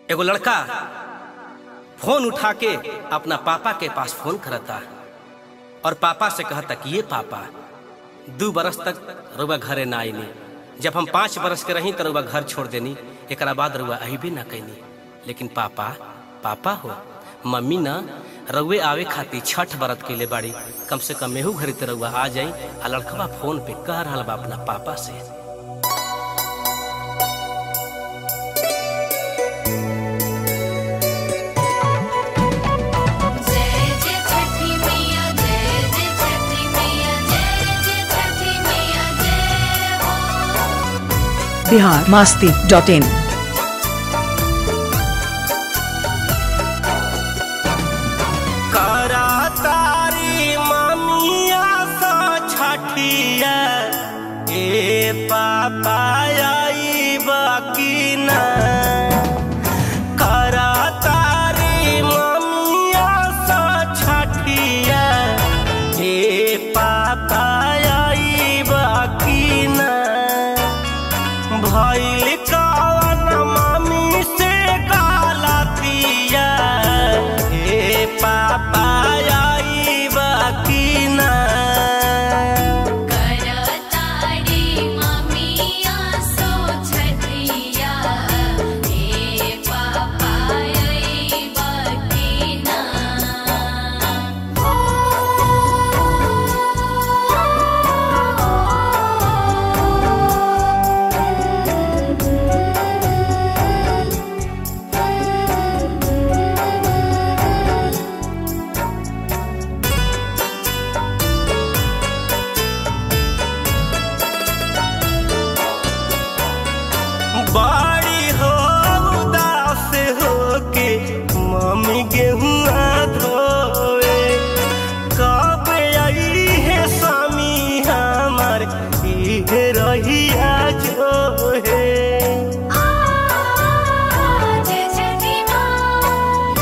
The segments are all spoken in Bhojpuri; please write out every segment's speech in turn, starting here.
एगो लड़का फोन उठा के अपना पापा के पास फोन करता और पापा से कहता कि ये पापा दू बरस तक रुआ घरे ना आईनी जब हम पाँच बरस के रही तो रुआ घर छोड़ देनी एक बाद रुआ अबे ना कैनी लेकिन पापा पापा हो मम्मी ना रउए आवे खातिर छठ बरत के ले बाड़ी कम से कम मेहू घरे तो रउआ आ जाई आ लड़कवा फोन पे कह रहा बा अपना पापा से जय जय छठी मैया जय जय छठी मैया जय जय छठी मैया जय हो बिहार मास्ती डॉट इन करा तारी ममिया सा छठिया ए पापा आई बाकी ना करा तारी ममिया सा छठिया ए पापा आई बाकी ना भइल कवन मम्मी से गालतिया हे पापा आई बाकी ना करताड़ी मम्मिया सो छठिया हे पापा आई बकीना बाड़ी हो उदास हो के मम्मी गेहुआ धोवे कब आई है स्वामी हमार इहे रहिया जो है जय छठी माँ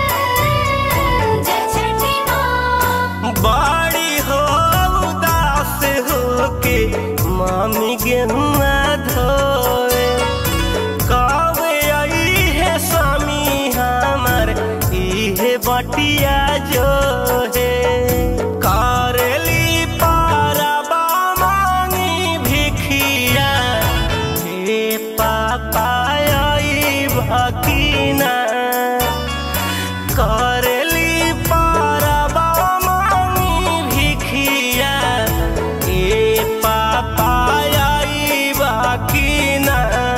जय छठी माँ बाड़ी हो उदास हो के मामी गेहुआ धोए कब आई है स्वामी हमार इहे बटिया जो है करेली पारबा मांगी भिखिया हे पापा आई भकीना करेली पारबा मांगी भिखिया ए पापा आई बाकी ना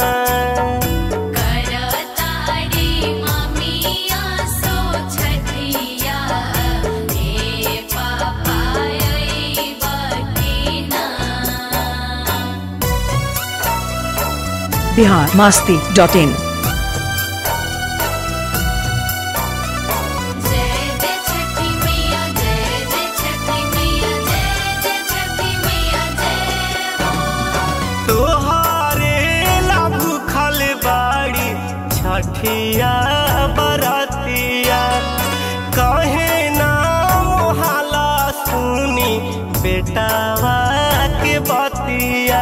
करताड़ी मम्मिया सो छठिया हे पापा आई बकीना बिहार मास्ती डॉट इन जय जय छठी मैया जय जय छठी मैया जय जय छठी मैया जय हो तोहारे ला भूखल बाड़ी छठिया बरतिया कहे ना मोहाला सुनी बेटावा के बतिया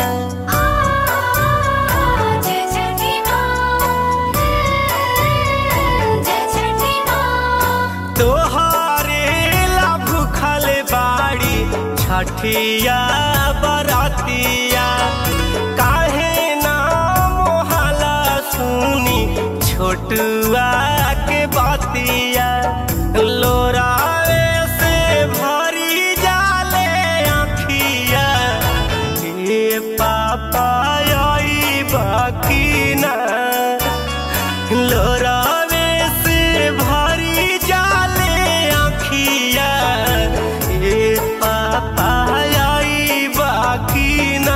जय छठी माँ जय छठी माँ तोहारे ला भूखल बाड़ी छठिया बरातिया काहे ना मोहाला सुनी छोटुआ के बातिया लोरावे से भरी जाले आँखिया हे पापा आई बाकी ना लोरावे से भरी जाले आँखिया ए पापा आई बाकी ना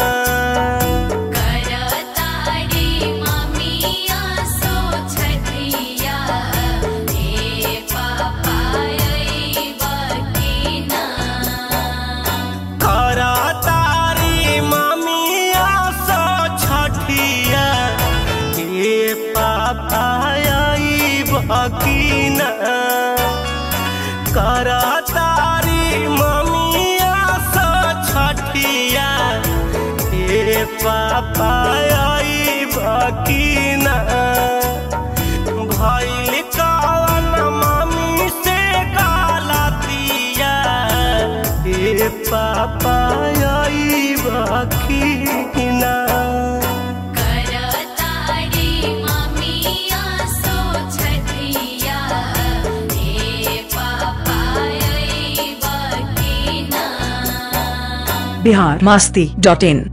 करताड़ी मम्मिया सो छठिया हे पापा आई बकीना करा तारी ममिया सो छठिया ए पापा आई बाकी ना करा तारी ममिया सो छठिया ए पापा आई बाकी ना ए पापा आई बखीना करतारी मम्मिया सो छठिया हे पापा आई बकीना बिहार मस्ती डॉट इन